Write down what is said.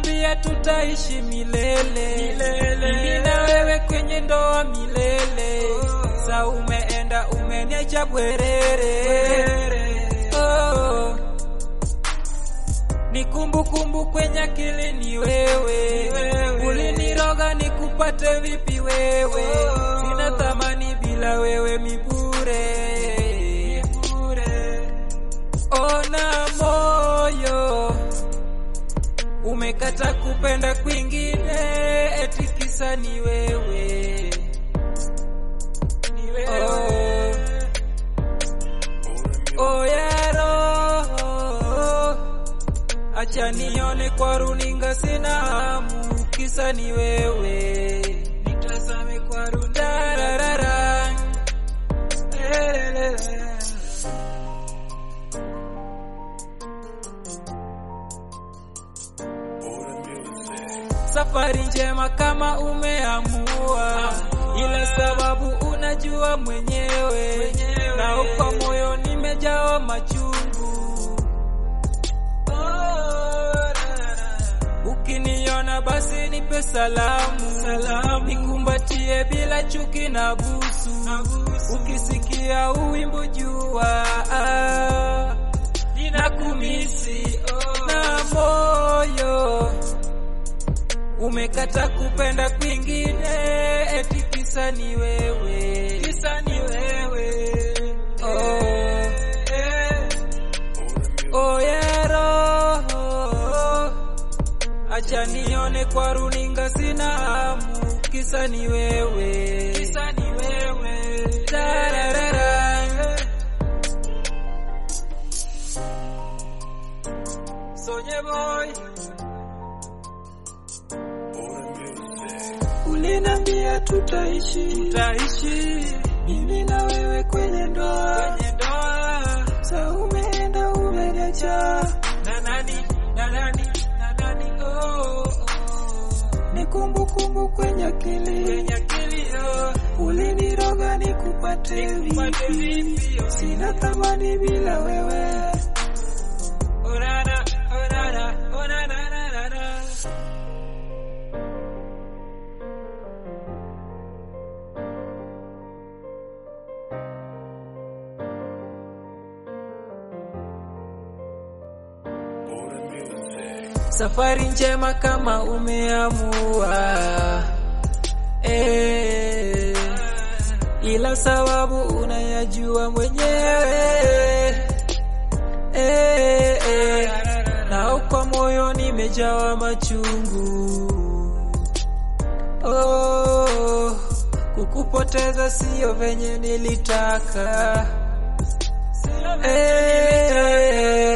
uliniambia tutaishi milele, mimi na wewe kwenye ndoa milele. Sa umeenda umeniacha bwerere, oh. Ni kumbukumbu kwenye akili ni wewe, uliniroga nikupate vipi wewe? Sina thamani bila wewe mibure. Ona moyo umekata kupenda kwingine, eti kisa ni wewe, ni wewe. Oh, oh ya roho, acha nione kwa runinga, sina hamu, kisa ni wewe, nitazame kwa runinga. Safari njema kama umeamua, ila sababu unajua mwenyewe, na kwa moyo nimejawa machungu. Ukiniona basi nipe salamu, nikumbatie bila chuki na busu. Ukisikia uwimbo jua ah, ninakumisi na moyo umekata kupenda kwingine, eti kisa ni wewe, kisa ni wewe. Oh, eh. Oh ya roho, acha nione kwa runinga, sina hamu, kisa ni wewe, kisa ni wewe. Tararara. Sonye boy Uliniambia tutaishi, tutaishi mimi na wewe kwenye ndoa. kwenye ndoa Sa umeenda umeniacha, na nani na nani na nani oh, oh. ni kumbukumbu kwenye akili. kwenye akili oh, Uliniroga nikupate nikupate vipi? vipi oh. Sina thamani bila wewe. Oh, na, na, oh, na, na, oh, na, na, na, na, na. Safari njema kama umeamua eh, ila sababu unayajua mwenyewe eh, eh, na kwa moyo nimejawa machungu oh, kukupoteza sio venye nilitaka eh,